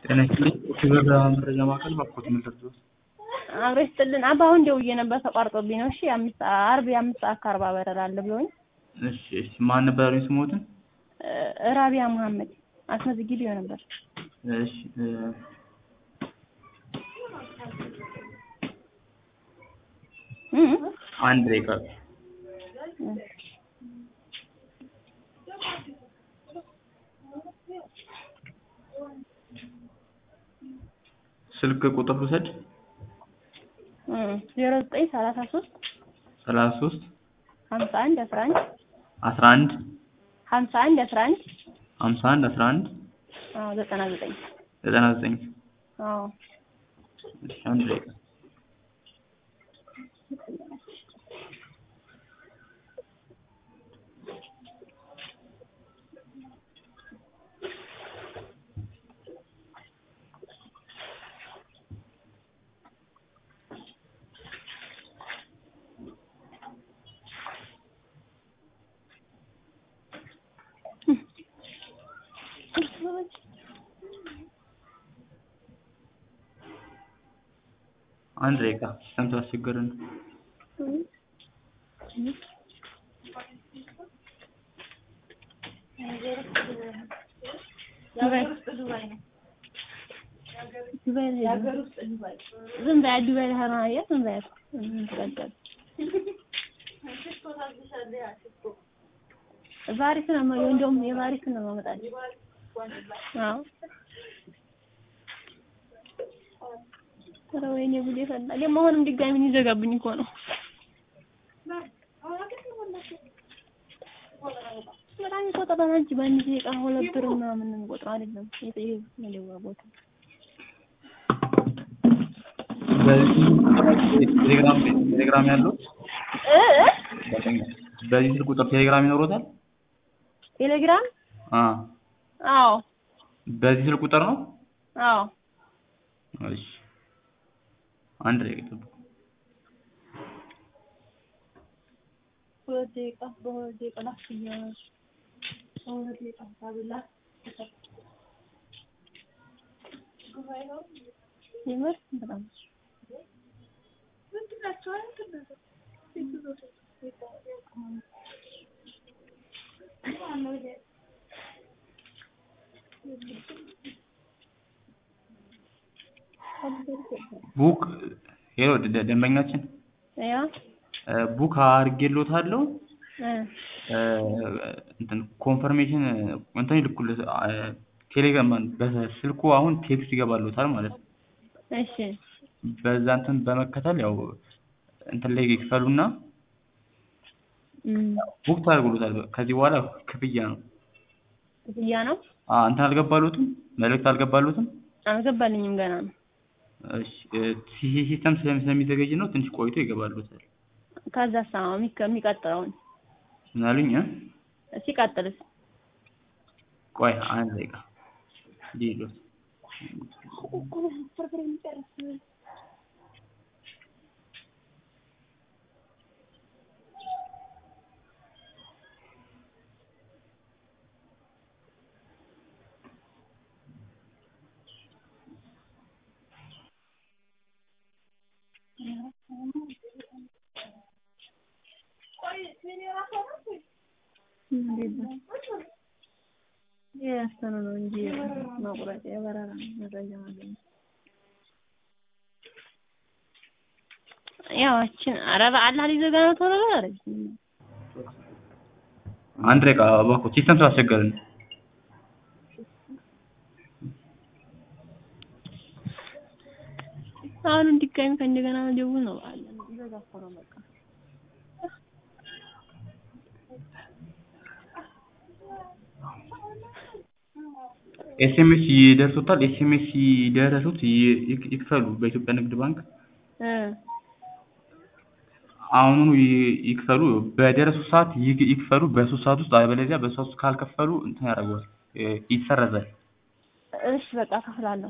ጤና ይስጥልኝ ክብር መረጃ ማዕከል ባክዎት ምን ልርዳዎት? አብሮ ይስጥልን አባ አሁን ደውዬ ነበር ተቋርጦብኝ ነው። እሺ አምስት አርብ የአምስት ሰዓት ከአርባ በረራ አለ ብሎኝ እሺ እሺ ማን ነበር ያሉኝ ስሞትን? ራቢያ መሀመድ አስመዝግቤው ነበር። እሺ እ እ አንድ ደቂቃ ስልክ ቁጥር ልውሰድ ዜሮ ዘጠኝ ሰላሳ ሶስት ሰላሳ ሶስት ሀምሳ አንድ አስራ አንድ አስራ አንድ ሀምሳ አንድ አስራ አንድ ሀምሳ አንድ አስራ አንድ አዎ ዘጠና ዘጠኝ ዘጠና ዘጠኝ አዎ እሺ አንድ ደቂቃ አንድ ደቂቃ ሲስተም ስላስቸገረን ነው። ዱባይ ዝም በያ ዱባይ ልሄድ ነው አየህ ዝም በያት ምን ትቀጥል ቫሪስ ነው የማየው እንደውም የቫሪስ ነው የማመጣልህ አዎ ኧረ ወይኔ ጉዴ ፈላ ደግሞ አሁንም ድጋሚ ሊዘጋብኝ እኮ ነው በጣም ይቆጥራል እንጂ በአንድ ደቂቃ ሁለት ብር ምናምን ነው የሚቆጥረው አይደለም ይሄ መደወያ ቦታ በዚህ ቴሌግራም ቴሌግራም ያለው እ እ በዚህ ስልክ ቁጥር ቴሌግራም ይኖሮታል? ቴሌግራም አ አዎ በዚህ ስልክ ቁጥር ነው? አዎ እሺ አንድ ደቂቃ ጠብቁ። ሁለት ደቂቃ በሁለት ደቂቃ ላክፍያ በሁለት ደቂቃ ታብላ የምር በጣም ቡክ ሄሎ ደ- ደንበኛችን ያ እ ቡክ አድርጌልዎታለሁ እ እ እንትን ኮንፈርሜሽን እንትን ይልኩልህ እ ቴሌግራም በስልኩ አሁን ቴክስት ይገባልዎታል ማለት ነው። እሺ በዛ እንትን በመከተል ያው እንትን ላይ ይክፈሉና እም ቡክ ታደርጉልዎታል። ከዚህ በኋላ ክፍያ ነው። ክፍያ ነው አ እንትን አልገባልዎትም? መልእክት አልገባልዎትም? አልገባልኝም ገና ነው እሺ እ ሲ- ሲስተም ስለሚ ስለሚዘገይ ነው ትንሽ ቆይቶ ይገባልዎታል። ከዛስ አዎ የሚከ- የሚቀጥለውን ምን አሉኝ እ ሲቀጥልስ ቆይ አንድ ደቂቃ ልሂድልዎት። የያዝተነው ነው እንጂ መቁረጥ የበረራ መረጃ ማግኘት ያው እችን ኧረ በአላህ ሊዘጋ ነው ቶሎ በል ኧረ አንድ ደቂቃ እባክዎት ሲስተም ስላስቸገረን ነው። አሁንም ድጋሚ ከእንደገና መደወል ነው በአላህ ሊዘጋ እኮ ነው በቃ ኤስኤምኤስ ይደርሶታል። ኤስኤምኤስ ሲደርሱት ይ- ይክ- ይክፈሉ በኢትዮጵያ ንግድ ባንክ እ አሁኑኑ ይ- ይክፈሉ። በደረሱት ሰዓት ይክ- ይክፈሉ በሶስት ሰዓት ውስጥ አለበለዚያ በሶስት ካልከፈሉ እንትን ያደርገዋል እ ይሰረዛል። እሺ በቃ እከፍላለሁ